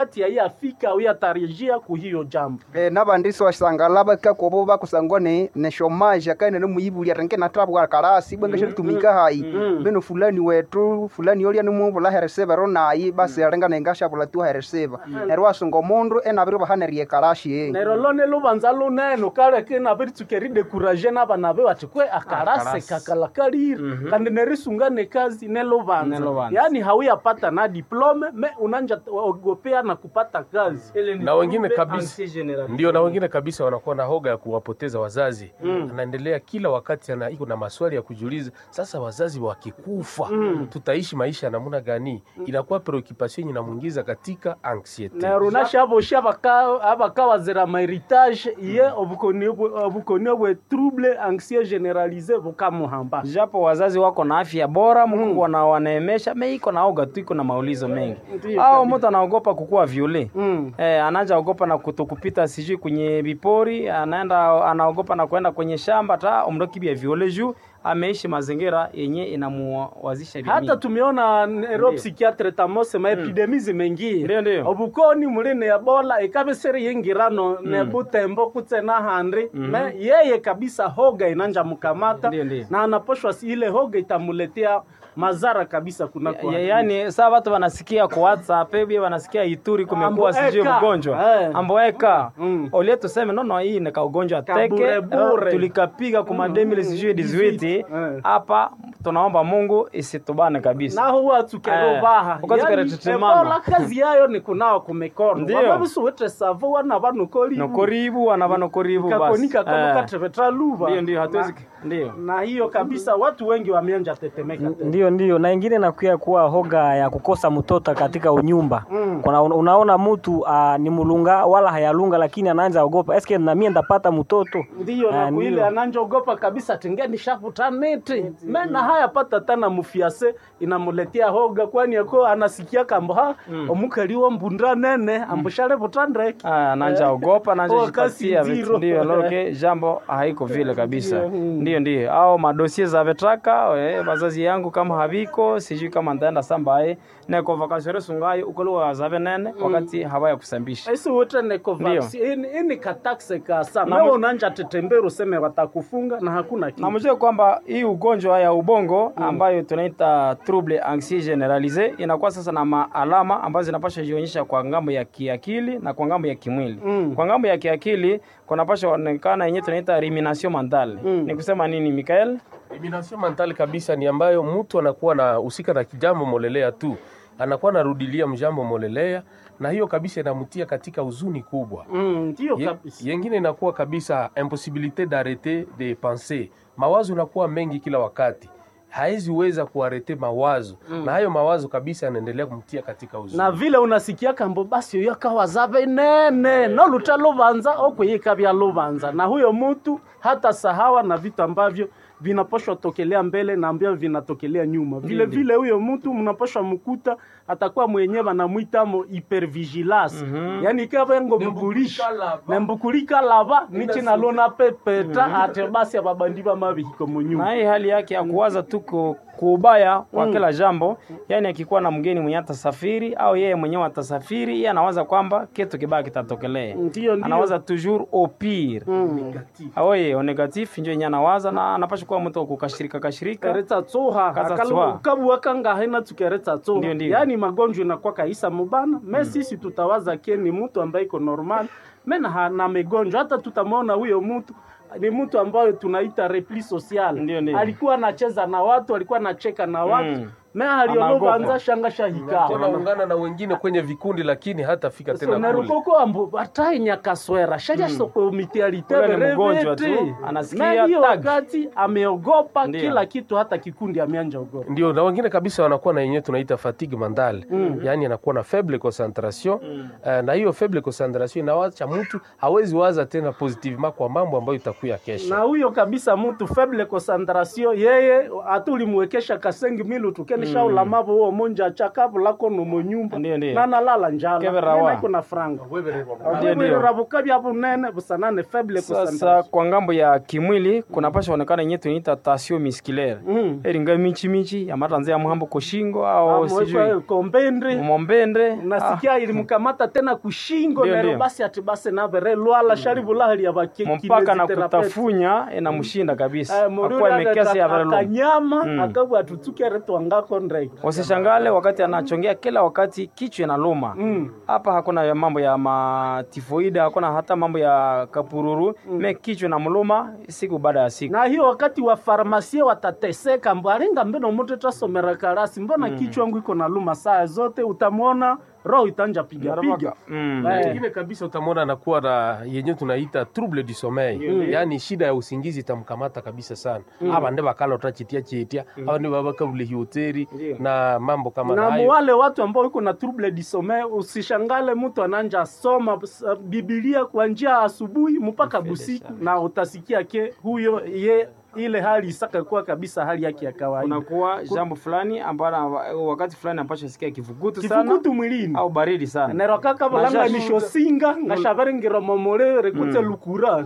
ati yai afika au yatarajia ku hiyo jambo e, nabandisi wasangala bakakobo bakusangwa ne ne shomaje akaine ne muyibulia renge natabwa karasi bwenga mm, tumika hai mm. beno fulani wetu fulani yolia ni muvula hereseva ro nayi basi arenga nengasha bula tu hereseva ero asungo mundu enabiro bahanerie karashi e nero lone lubanza lunene ukareke nabiri tukeri dekuraje n'abana be bati kwe akarase Akarase. kakalakarire kandi nerisungane kazi Ne nelubanza lubanza. yaani hauyapata na diplome me unanja ogopea na kupata kazi na wengine kabisa ndio, na wengine kabisa wanakuwa na hoga ya kuwapoteza wazazi Mm. anaendelea kila wakati ana iko na maswali ya kujiuliza, sasa wazazi wakikufa Mm. tutaishi maisha ya namna gani? Inakuwa preoccupation inamuingiza katika anxiety. nero nashabosha abaka abakawazira maheritage iye obukoni bwe- obukoni bwe trouble anxieux generalise bukamuhamba japo wazazi wako na afya bora Mungu wana wanaemesha me iko na oga tu iko na maulizo mengi Ndiyo au kabisa. mtu anaogopa kukuwa viole Mm. Eh, anaanza ogopa na kutokupita sijui kwenye vipori, anaenda anaogopa na kwenda kwenye shamba ta omrokibia viole juu ameishi mazingira yenye inamuwazisha vya hata mingi. tumeona nero Ndiyo. psychiatre tamose maepidemi zimengie Ndiyo, ndiyo. obukoni muli ne ebola ikabisere yingirano ne butembo kutsena handri me yeye kabisa hoga inanja mkamata Ndiyo, ndiyo. na anaposhwa si ile hoga itamuletea madhara kabisa kuna Ya- yaani saa watu wanasikia kwa WhatsApp hivi wanasikia Ituri kumekuwa Ambo sijui eka. mgonjwa Eh. amboeka Mm. olie tuseme nono hii ni kaugonjwa teke Kaburebure. eh, tulikapiga kuma 2018 18 Eh. hapa tunaomba Mungu isitubane kabisa naho watsukerobaha Eh, ukazukere tetemano. ebola kazi yayo ni kunawa kumikono Ndiyo. wababisuwete savo wana vanokolivu nokoribu wana vanokoribu kakonika basi Eh. kamukatevetra luva ndio ndio hatuwezi ndio na hiyo kabisa watu wengi wameanja tetemeka tena. Ndio, ndio, na ingine nakuya kuwa hoga ya kukosa mtoto katika unyumba Mm. kuna unaona mtu uh, ni mulunga wala hayalunga, lakini anaanza ogopa eske na mie ndapata mtoto ndiyo Ah, na ndiyo. kuile ananjogopa kabisa tengeni shafuta neti mena haya pata tana mufiase inamuletea hoga kwani ako anasikia kambo ha omukaliwa mbunda nene ambushale butandreke Ah, nanja ogopa nanja Oh, kasi jipatia zero. vitu ndio loloke jambo haiko vile kabisa Ndio, mm. ndio ndio au madosie za vetraka eh, wazazi yangu kama haviko sijui kama ndaenda sambaye neko vakasore sungayo ukoliwa zave nene wakati hawaya kusambisha isi wote neko Ndiyo. vaksi ini, ini katakse kasa Na nawe mu- unanja tetembera useme watakufunga na hakuna na kitu mjue kwamba hii ugonjwa ya ubongo ambayo tunaita trouble anxieux generalise inakuwa sasa na maalama ambazo zinapasha jionyesha kwa ngambo ya kiakili na kwa ngambo ya kimwili Mm. kwa ngambo ya kiakili kunapasha onekana yenyewe tunaita rumination mentale Mm. ni kusema nini Mikael Elimination mentale kabisa ni ambayo mtu anakuwa na husika na kijambo molelea tu, anakuwa narudilia mjambo molelea, na hiyo kabisa inamtia katika huzuni kubwa. Mm, ndiyo Ye- kabisa Yengine inakuwa kabisa impossibilite d'arrêter de penser, mawazo inakuwa mengi kila wakati, hawezi weza kuarete mawazo na hayo mawazo kabisa yanaendelea kumtia katika huzuni. na vile unasikia kambo basi oyo akawazave nene noluta lubanza okweyika bya lubanza na huyo mtu hata sahawa na vitu ambavyo vinaposhwa tokelea mbele na ambavyo vinatokelea nyuma vile vile huyo mtu mnaposhwa mkuta atakuwa mwenyewe banamwitamo hypervigilance yani ikavengo mbukulisha nembukulika lava nichi nalona pepeta ate basi ababandi bamabihiko munyuma na hii hali yake ya kuwaza tu ku- kuubaya kwa kila jambo yani akikuwa na mgeni mwenye atasafiri au yeye mwenyewe atasafiri yeye anawaza kwamba kitu kibaya kitatokelea Ndiyo, ndiyo. anawaza toujours au pire Mm. aoye o negatif njo yenye anawaza na anapasha kuwa mtu wa kukashirika kashirika keretsa tsoha Kaza akalo tsoha. ukabuwa kanga haina tukeretsa Ndio, tsoha ndio. yaani magonjwa inakuwa kaisa mubana me sisi tutawaza ke ni mtu ambaye iko normal me na hana migonjwa hata tutamwona huyo mtu ni mtu ambayo tunaita repli social Ndio, ndio. alikuwa anacheza na watu alikuwa anacheka na watu Mm. me aliolobanza Anaogopa. shanga shahika tena ungana na wengine kwenye vikundi, lakini hatafika tena kule. sonerukoko ambu bataye nyakaswera shaja soko mitialite Ule ni mgonjwa tu, berevete anasikia hiyo tag. wakati ameogopa Ndio. kila kitu hata kikundi ameanja ogopa ndio na wengine kabisa wanakuwa na yenyewe tunaita fatigue mentale mm. yaani anakuwa na faible concentration mm. uh, na hiyo faible concentration inawacha mtu hawezi waza tena positivement kwa mambo ambayo itakuya kesho na huyo kabisa mtu faible concentration yeye hata ulimwekesha kasengi milu tukene akanisha ulamavo uwo munja chakavulako nomo nyumba Ndiyo, ndiyo. nanalala njala Kevera wa. iko na franga Ndiyo, ndiyo. ravuka vya vunene vusanane feble sasa kusandaza kwa ngambo ya kimwili kunapasha onekana yenye tunaita tasio musculaire Mm. eringa michimichi yamatanzia mhambo kushingo au sijui kombendri mombende nasikia ilimkamata tena kushingo Ndiyo, nero ndiyo. basi ati basi navere lwala sharivulahali ya Ah, mpaka na kutafunya inamshinda kabisa akuwa mururi imekesi ya vere longo. akanyama Mm. akabwa atutukere twangako ndreke Usishangale wakati anachongea kila wakati kichwa inaluma Mm. hapa hakuna ya mambo ya matifoide hakuna hata mambo ya kapururu me kichwa na mluma siku baada ya siku na hiyo wakati wa farmasia watateseka mbwarenga mbeno mutu tasomera karasi mbona kichwa yangu iko na luma saa zote utamwona roho itanja piga piga Mm. Eh. ingine kabisa utamwona anakuwa na yenye tunaita trouble du sommeil yaani shida ya usingizi itamkamata kabisa sana aba ndi bakalota chitia chitia aba ndi babakabule hoteli na mambo kama na hayo wale watu ambao iko na trouble du sommeil usishangale mtu ananja soma s- bibilia kwa njia asubuhi mpaka busiku na utasikia ke huyo ye ile hali isaka kuwa kabisa hali yake ya kawaida kunakuwa jambo fulani ambalo wakati fulani ambacho sikia kivugutu sana kifukutu mwilini au baridi sana nero kaka balanga Nasha- nishosinga ngashaverengira momole rekute lukura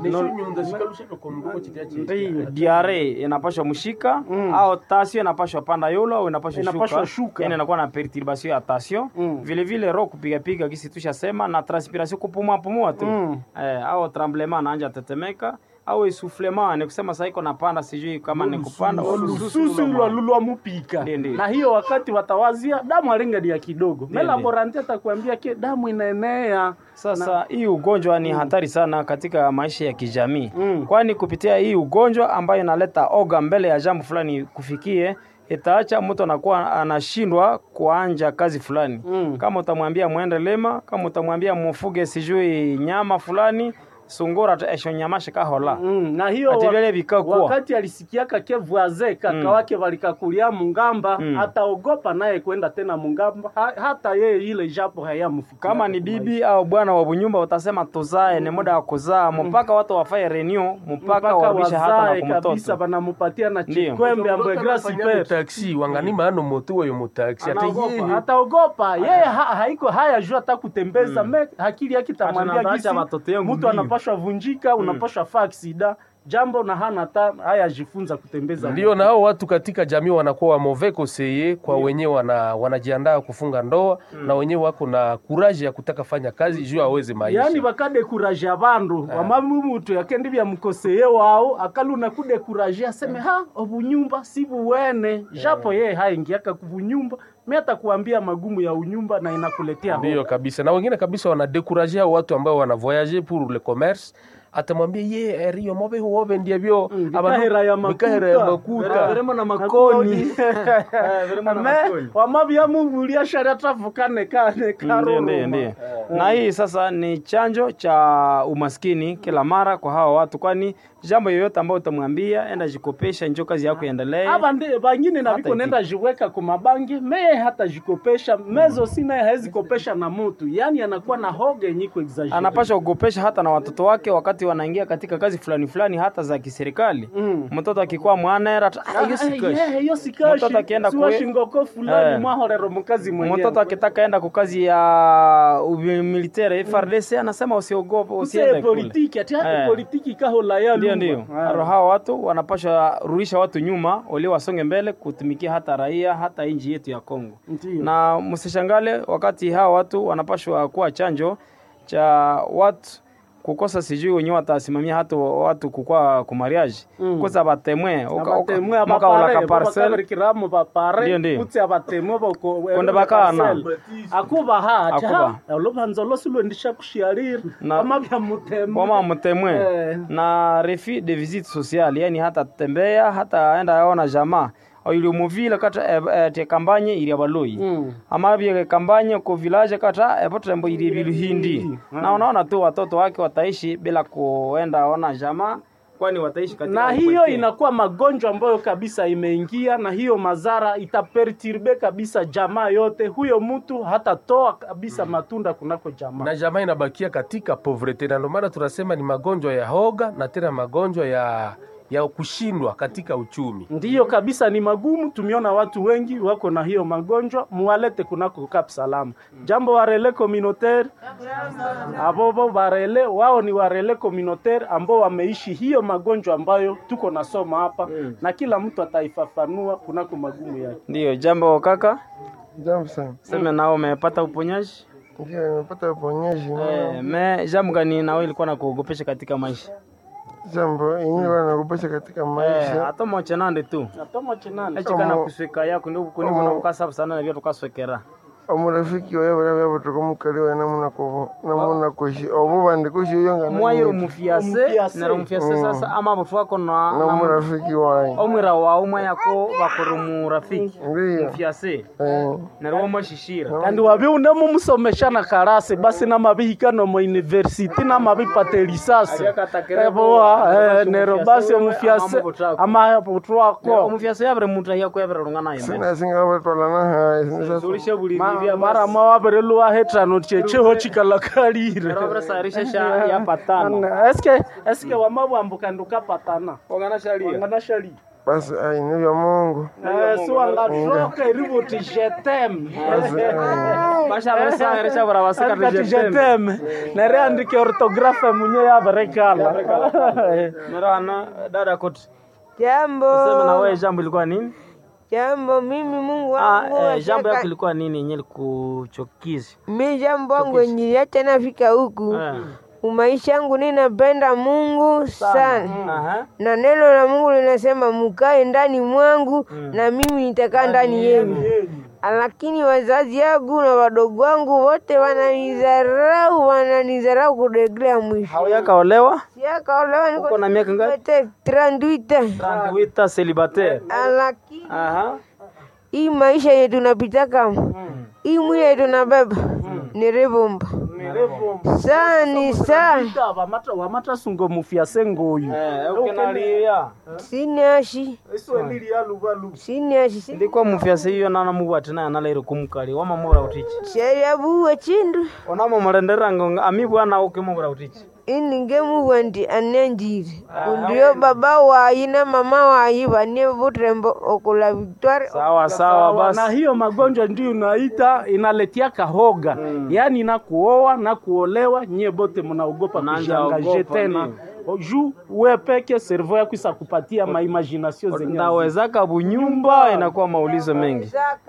Ndiyo, diare inapashwa mshika Mm. au tasio inapashwa panda yolo au inapashwa Inapashwa shuka, shuka. yani inakuwa na perturbation ya tasio Mm. vile vile roho kupiga piga kisi tushasema na transpiration kupumua pumua tu Mm. eh, au tremblement anaanja tetemeka au essoufflement ni kusema sasa iko napanda sijui kama ni kupanda au lususu lususu luloma. lwalulwa mupika Ndiyo, ndiyo. na hiyo wakati watawazia damu alinga ni ya kidogo Ndiyo, melaboranti atakwambia ke damu inaenea Sasa hii ugonjwa ni hatari sana katika maisha ya kijamii Mm. kwani kupitia hii ugonjwa ambayo inaleta oga mbele ya jambo fulani kufikie itaacha mtu anakuwa anashindwa kuanja kazi fulani Mm. kama utamwambia mwende lema kama utamwambia mufuge sijui nyama fulani sungura eshonyamashe kahola Mm, na hiyo Ati wa- vile vikakuwa. wakati alisikiaka ke voise kaka Mm. wake walikakulia mungamba Mm. ataogopa naye kwenda tena mungamba ha, hata yeye ile japo hayamfikia kama ni bibi au bwana wa bunyumba utasema tuzae ni muda wa kuzaa mpaka watu wafaye renew mpaka warudishe hata na wazae kabisa kumtoto banamupatia na Ndiyo. chikwembe ambaye grasi pepe taxi wanganima ano moto wayo mutaxi ate Anaogopa, yeye ataogopa yeye ha, haiko haya jua hata kutembeza me akili yake tamwambia Acha gisi watoto yangu mtu mbio. anapashwa vunjika unapashwa faa aksida jambo na hana hata haya jifunza kutembeza ndio na hao watu katika jamii wanakuwa wa mauvais conseiller kwa wenyewe wana, wanajiandaa kufunga ndoa na wenyewe wako na kuraji ya kutaka fanya kazi juu aweze maisha yani bakadekuraje bandu wamamu mutu yakendi byamukoseye wao akaluna kudekuraje aseme ha obunyumba si buwene japo yeye haingiaka kubunyumba mi atakuambia magumu ya unyumba na inakuletea ndio kabisa na wengine kabisa wanadekuraje hao watu ambao wana voyage pour le commerce atamwambia ye erio mobe huobe ndia byo Mm, abantu- bikahera ya makuta. bikahera ya makuta Verema na makoni. verema na Me, makoni. wamabyamubulia shari tavukane kane Ndiyo, karoroma ndiyo, ndiyo. Na hii sasa ni chanjo cha umaskini kila mara kwa hawa watu, kwani jambo yoyote ambayo utamwambia enda jikopesha, njo kazi yako iendelee. aba ndi bangine na Hata biko iki- nenda jiweka kumabangi meye hata jikopesha mezo sinaye hawezi kopesha na mutu yani anakuwa na hoga yenye kuexagere Anapasha kugopesha hata na watoto wake wakati wanaingia katika kazi fulani fulani, hata za kiserikali. Mm. Mtoto akikuwa mwanera tu, "Ah, hiyo si Ah, kazi." yeah, hiyo sikashi Mtoto akienda kwe- siwashingoko fulani Eh. mwahorero mukazi mwenyewe mtoto akitaka enda kwa kazi ya military FRDC anasema usiogope, usiende Use kule. politiki ati Eh. hata politiki kahola ya Ndio, lumba. ndio. Ah. Aro hawa watu wanapasha rudisha watu nyuma, wali wasonge mbele kutumikia hata raia hata nchi yetu ya Kongo. Ndio. Na msishangale wakati hawa watu wanapashwa kuwa chanjo cha watu kukosa sijui wenyewe watasimamia hata watu kukua kumariaji Mm. kosa batemwe abatemwe mwaka ula abapare ka parcel babakabirikiramo bapare Ndio, ndio. kutse abatemwe boko Konde bakana. akuba hati Akuba. olubanza losilwendisha kushiarira Na- amabya mutemwe wama mtemwe Eh. na refi de visite sociale, yani hata tembea hata enda yaona jamaa ili muvile kata eh, eh, te kampanye ili abaloi Mm. ama bie kampanye ko village kata epotembo ili biluhindi na unaona tu watoto wake wataishi bila kuenda ona jamaa kwani wataishi katika na hiyo upweke. inakuwa magonjwa ambayo kabisa imeingia na hiyo madhara itaperturbe kabisa jamaa yote huyo mtu hatatoa kabisa matunda kunako jamaa na jamaa inabakia katika povrete, na ndio maana tunasema ni magonjwa ya hoga na tena magonjwa ya ya kushindwa katika uchumi. Ndiyo kabisa, ni magumu. Tumeona watu wengi wako na hiyo magonjwa, muwalete kunako Kap Salama. Jambo warele communautaire abobo barele wao ni warele communautaire ambao wameishi hiyo magonjwa ambayo tuko nasoma hapa na kila mtu ataifafanua kunako magumu yake. Ndiyo, jambo kaka, Jambo sana. seme nao umepata uponyaji Ndio nimepata uponyaji. eh, me jambo gani nao ilikuwa na kuogopesha katika maisha Jambo yenyewe wanakupesha katika eh, maisha. hata moche nande tu Natoma chinani echikana kuswika yako ndio kuniko na kukasa sana na vya tukaswekera Omurafiki wawe barabe abo tukamukaliwa namuna ko namuna koshi obo bandi koshi yonga mwayiro mufiase Omufiase. nero mufiase sasa ama butu wako na na- namurafiki wawe. omwira wawe umwe yako bakora murafiki Ndio. mufiase Eh. nero wamashishira kandi wabi unemo musomeshana karase basi namabihikano mu university namabipate lisasi eboa eh, nero basi omufiase ama butu wako omufiase yabere muntu yako yabere lungana yembe Sina singa batwala na hai. Sinisa tulishe buli Ma- bibya mara mawabere luwahetano checheho chikalakalire nero babere sarisha sha ya patano Ana- eske eske wamabwambuka ndukapatana ogana shalia wangana shali basi ai ni vya Mungu. Eh, so wangatroka iributi jetem basha babere sarisha bara basaka Andikati jetem jetem nere andike orthografe munye yaberekala nero ana dada koti Jambo. sema na wewe jambo ilikuwa nini Jambo, mimi Mungu ah wangu eh, jambo yako washaka- ilikuwa nini yenye likuchokizi mi jambo wangu wenye hata nafika huku eh umaisha yangu ninapenda Mungu sana, aha na neno la Mungu linasema mukae ndani mwangu na mimi nitakaa ndani yenu. Lakini wazazi yangu na wadogo wangu wote wananidharau, wananidharau kudeglea mwisho. hauyakaolewa Siakaolewa niko uko na miaka ngapi wote tranduita, Wita célibataire lakini aha hii maisha yetu tunapitaka hii mwili yetu tunabeba ni ribumba saa ni saa wamatasungo mufiase ngoyu eh ukenalia siniashi iswelili yaluvalu siniashi si- ndikwa mufiase hiyo nana mubati naye analaire kumukali wamamubura utichi shariabuwe chindu onamo mulenderango ami bwana ukimubura utichi iningemuwa ndi anenjire undio baba wayi na mama wayi bane butrembo okula victoire sawa sawa na basi hiyo magonjwa ndio unaita inaletia kahoga yaani na kuoa na kuolewa nyie bote mnaogopa Mnaanza kujiangaje ogopa, tena juu we peke servo yako isakupatia maimagination zenye ndawezaka bunyumba inakuwa maulizo mengi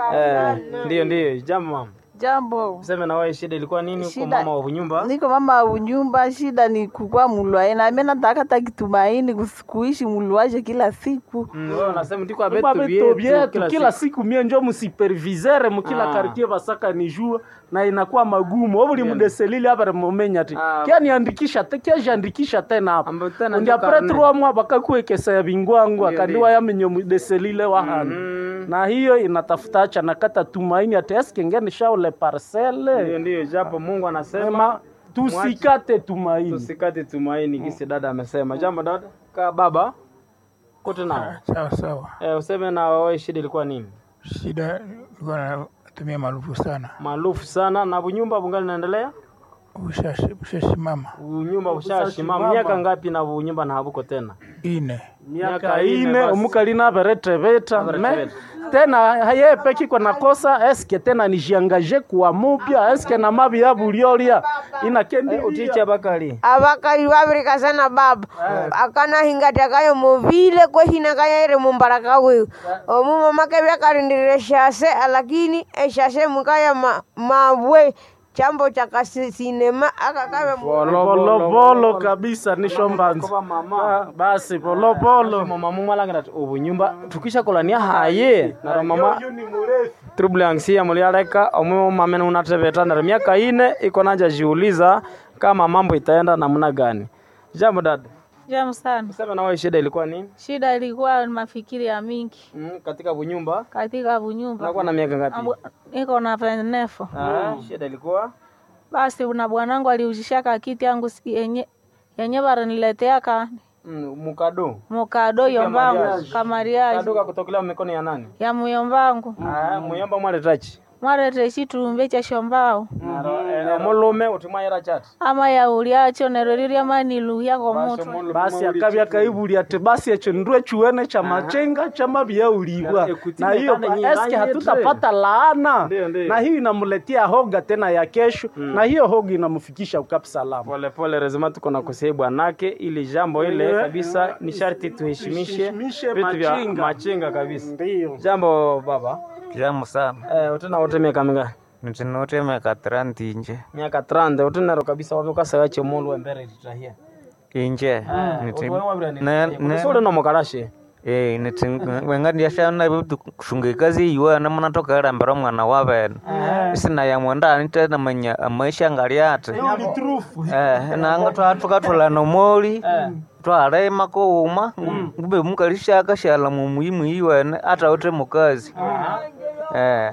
eh ndio ndio jambo mama Jambo, seme na wewe shida ilikuwa nini kwa Shida- mama wa bunyumba niko mama wa nyumba. Shida ni kukua mulwaye, na mimi nataka hata kitumaini kus- kuishi mulwaje kila siku. Mm, wewe unasema ndiko abetu Babeto vyetu vyetu kila kila siku siku mie njo musipervisere mukila Ah. kartie basaka ni jua na inakuwa magumu obuli mudeselili abare mumenya ti Ah. kianiandikisha te kiajiandikisha tena hapa Ambo tena undi njo apres karne. trois mois bakakuekesa ya bingwangu Ndio, akandiwa yamenye mudeselile wahana Mm. na hiyo inatafuta acha nakata tumaini ati eske ngeni shaule ndio parcele ndio japo Mungu anasema Ema, tusikate tumaini tusikate tumaini kisi dada amesema jambo dada ka baba kote nao Sawa sawa. eh, useme na wewe shida ilikuwa nini Shida ilikuwa natumia maarufu sana, maarufu sana na bunyumba bungali naendelea ushashi ushasimama bunyumba bushashimama Bushashimama. miaka ngapi na bunyumba na habuko tena ine miaka Miaka ine ine basi. omukali naberetebeta me Naberetebeta. tena haye peki kwa nakosa eske tena nijiangaje kuwa mupya eske na mabi ya buliolia inakendi utiche bakali abakali babirika sana baba akana hingati kayo movile kwehina kaya ere mumbaraka wewe omu mama ke byakarindire shase lakini eshase mukaya ma, mabwe chambo cha kasinema akakabe polopolo kabisa nishombanzi Koba mama Ah, basi polopolo mama mumalangana ati ubunyumba tukisha kolania haye naro mama trouble anxia mulialeka omwe mama unatebeta naro miaka ine iko nanja jiuliza kama mambo itaenda namna gani jambo dada Jamu sana. sema na wewe shida ilikuwa nini Shida ilikuwa ni mafikiri ya mingi mm, katika bunyumba katika bunyumba. unakuwa na miaka ngapi Ambu- Niko na venefo. ah, shida ilikuwa Basi na bwanangu aliuzishaka kiti yangu si- yenye yenye baraniletea ka mm, mukado mukado yombangu kamariaji kado kakutokelea mikono ya nani ya muyombangu ah, muyomba mwaletachi mwarete chitumbe chashombao omulume utimwayira chati ama yaulyacho nero rirya manilu yako mutu basi akabya kaibuli ati basi echo ndwe chuene cha machenga chama byauliwa na hiyo nyingine eske yetre. hatutapata laana Ndio, ndio. na hiyo inamletea hoga tena ya kesho na hiyo hoga inamfikisha ukapi salama polepole rezima tuko na kusei bwanake ili jambo ile Eh, kabisa ni sharti tuheshimishe Tuheshimishe vitu vya machinga. machinga kabisa ndio jambo baba Jambo sana. eh, utena wote miaka mingapi Nitinote miaka tranti inje. miaka 30 utenero kabisa wavukasa yache mulu embere litahia Inje. Niti- Ne- ne- usule no mukarashe Eh, niti wenga ndiashana bitu kushunga ikazi iwa na muna toka era mbera mwana wa bene. Sina ya mwenda nite na manya amaisha ngali ate. Eh, na anga twa tukatula no moli. Twarema ko uma. Ngube mukalisha akashala mu muhimu iwene ata ote mukazi. Eh.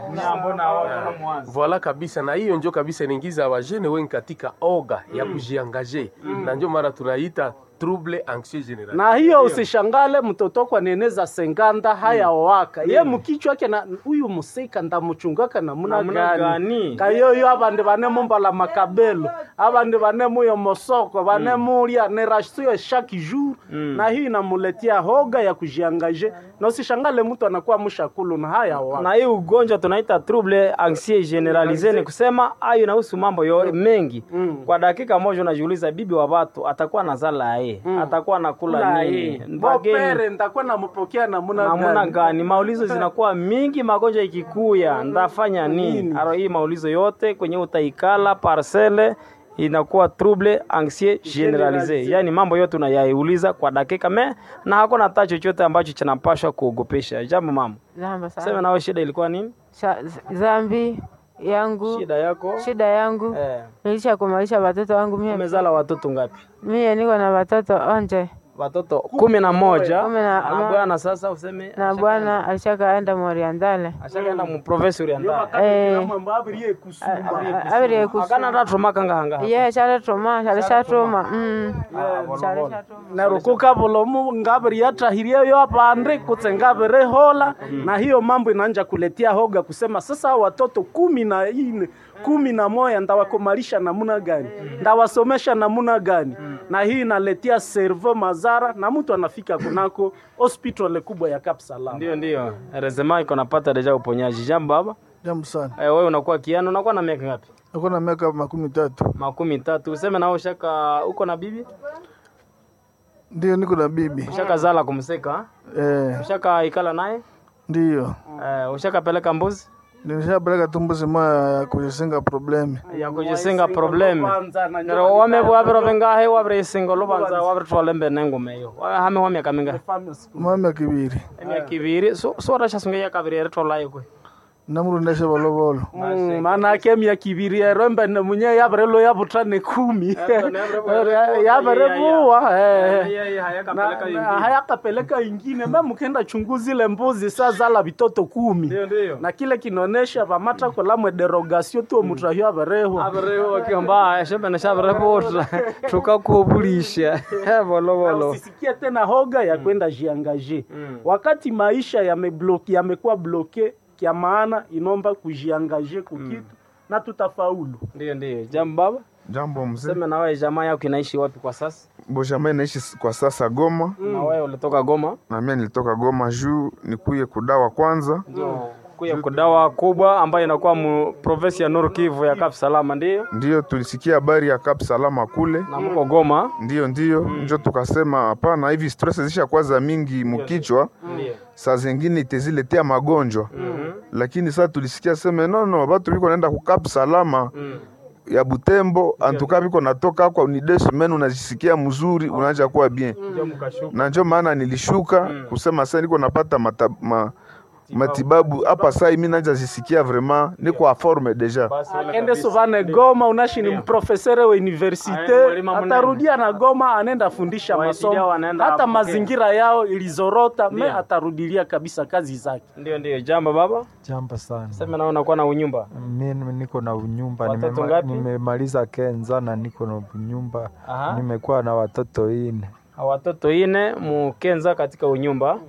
Voila kabisa, na hiyo njo kabisa inaingiza wajene wengi katika oga ya kujiangaje, na njo mara tunaita trouble anxieux general. na hiyo usishangale mtoto kwa neneza senganda haya waka ye mukichwa yake na huyu musika ndamuchungaka namuna Namuna gani gani? kayoyo abandi banemumbala makabelo abandi banemuyo mosoko banemulya nerasuyo chaque jour na hiyo inamuletea hoga ya kujiangaje na usishangale mtu anakuwa mshakulu na haya waka na hii ugonjwa tunaita trouble anxieux generalise ni kusema ayo inahusu mambo yo mengi kwa dakika moja unajiuliza bibi wa watu atakuwa na zala ye atakuwa nakula Kula nini hii. Wageni, Bopere nitakuwa nampokea namuna namuna gani gani maulizo zinakuwa mingi magonjwa ikikuya ndafanya nini aro hii maulizo yote kwenye utaikala parcele inakuwa trouble anxieux generalise yaani mambo yote unayaiuliza kwa dakika me na hakuna hata chochote ambacho kinapashwa kuogopesha jambo mama Zamba sana. sema nawe shida ilikuwa nini Sha- zambi yangu shida yako shida yangu eh, nilisha kumalisha watoto wangu mie umezala watoto ngapi mie niko na watoto onje watoto kumi na moja Kumi na- na bwana sasa useme na bwana alishakaenda moriandale ashakaenda mu province oriental Eh, abiri akana ndatomaka hanga ye chaletoma chalishatoma mm. chalishatoma nerukuka bulomu ngabiri yatahirie yo apande kutse ngabiri hola na hiyo mambo inaanja kuletea hoga kusema sasa hao watoto kumi na ine kumi na moya ndawakomalisha namuna gani ndawasomesha namuna gani na hii inaletea servo mazara na mtu anafika kunako hospitali kubwa ya Kapsalama ndio ndio rezema iko napata deja uponyaji jambo baba Jambo sana. eh, wewe unakuwa kiano unakuwa na miaka ngapi Niko na miaka makumi tatu. makumi tatu useme nao ushaka uko na bibi Ndio niko na bibi. ushaka zala kumseka Eh, ushaka ikala naye ndio. eh, ushaka peleka mbuzi Nilishapeleka tu mbuzi moya ya kujisinga problemi. ya kujisinga probleme nero wame wabiro vengahe wabire isingo lubanza wabire twalembe nengume yo Wa- hame wa miaka mingahe Mama kibiri. emyaka ibiri so so rashasunga ya kabiri ere tolayo kwe Namurundesha bolobolo. Mm, maana ake myaka ibiri erombe ne munye yabere lo yabutane kumi yabere buwa eh. Na- na hayakapeleka ingine me mkenda chunguzi ile mbuzi saa zala vitoto kumi ndio na kile kinaonesha vamata kolamwe derogasio tuo mutrahio averehwa abereho akiomba shembe shaberepota tukakubulisha bolobolo usisikie tena hoga ya kwenda jiangaje wakati maisha yamebloki yamekuwa bloke kya maana inomba kujiangaje kukitu na tutafaulu ndio ndio jambo baba Jambo mzee. sema na wewe jamaa yako inaishi wapi kwa sasa Bojama naishi s- kwa sasa Goma na wewe ulitoka Goma na mimi nilitoka Goma juu nikuye kudawa kwanza. kuya kudawa kubwa ambayo inakuwa mu province ya Nord Kivu ya Kap Salama ndio Ndiyo tulisikia habari ya Kap Salama kule, na mko Goma ndiyo ndiyo njo tukasema hapana, hivi stress zisha kwaza mingi mukichwa, ndio saa zingine iteziletea magonjwa lakini saa tulisikia seme nono, batu biko naenda ku Kap Salama ya Butembo antuka biko natoka kwa ni deux semaines, unajisikia mzuri, unaanza kuwa bien ndio mkashuka na njo maana nilishuka kusema sasa niko napata mata, ma, matibabu hapa saa hii mimi naanza jisikia vraiment niko a forme deja. basi wale akende kabisa. sovane goma unashi ni mprofesere wa Aya, universite mwalimu mnene. atarudia na goma anaenda fundisha Waitidia masomo wanaenda hata apokea. mazingira yao ilizorota me Ndio. atarudilia kabisa kazi zake ndio ndio jambo baba Jambo sana. sema na unakuwa na unyumba Mimi niko na unyumba, Watoto nimema- ngapi? nimemaliza kenza na niko na unyumba, Aha. nimekuwa na watoto ine. watoto ine mukenza katika unyumba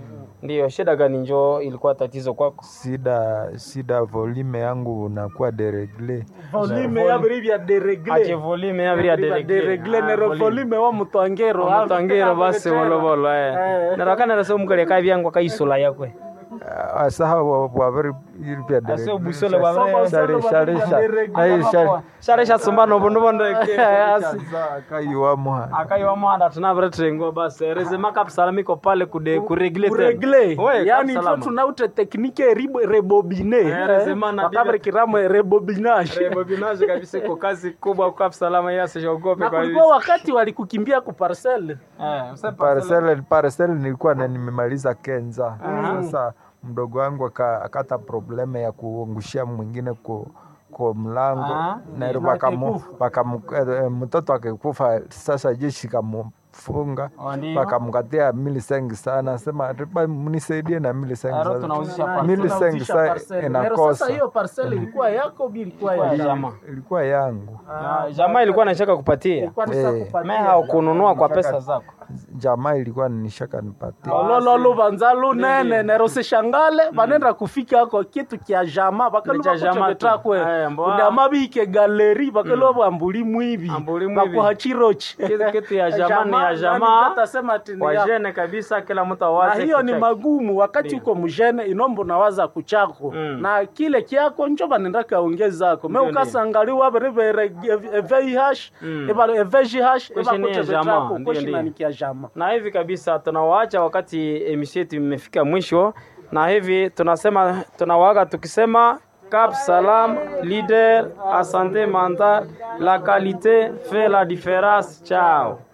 Ndio, shida gani njo ilikuwa tatizo kwako? Sida sida volume yangu unakuwa deregle. volume yabiri bya deregle Ache volume yabiri ya deregle. deregle Ah, nero volume. volume wa mutwangero Mutangiro basi bolobolo eh. Narakana rasa umukale kabyangwa kaisula yakwe. Asaha wabiri iripya Ase deregle. obusole bwa Shari shari shari. Na shari. Share shatsumba no bondo bondo eke. Kaiwa mwa. Akayiwa mwanda tunavire trengo basi rezema kapsalamiko pale kude kuregle tena. kuregle We, yani Cap Salama. twe tunaute teknike ribo- rebobine Eh, rezema na wakabiri kiramo rebobinage Rebobinage kabisa iko kazi kubwa kwa salama yasi shogope na kwa kulikuwa wakati walikukimbia ku parcel Parcel parcel nilikuwa na nimemaliza Kenza. Sasa mdogo wangu aka- akata probleme ya kuangushia mwingine ku kwa mlango Aha. na Na wakamu akikufa. wakamu eh, mtoto akikufa sasa jeshi kamufunga Oh, ndio. wakamkatia milisengi sana sema "Riba, mnisaidie na milisengi Aro tunauzisha sana parcel. milisengi sa Nero sasa inakosa hiyo parcel ilikuwa yako bi ilikuwa ya Jamaa. ilikuwa yangu Ah, Jamaa ilikuwa anashaka kupatia. Ilikuwa ni Eh. sasa kupatia. Mimi haukununua kwa pesa zako. jamaa ilikuwa nishaka nipatia ololo lubanza lunene nero sishangale banenda kufika ako kitu kya jama Ni cha jama tu. bakalubakocebetakwe Eh, mboa. kudama bike galeri bakalo bambuli mwibi Ambuli mwibi. bakuha chirochi Kitu kitu ya jamaa ni ya jamaa. tasema ati ni Kwa ya- jene kabisa kila mtu na awaze. hiyo ni kucheki. magumu wakati uko mjene inombo nawaza kuchako Mm. na kile kyako njo banenda kaongezako me Ndio, ukasangaliwa beribere eveihash Mm. evejihash Kweshi ni ya jamaa, ndio, ndio. koshinanikya jama na hivi kabisa tunawaacha wakati emission yetu imefika mwisho, na hivi tunasema tunawaaga tukisema Cap Salam, leader à santé mentale, la qualité fait la différence. Ciao.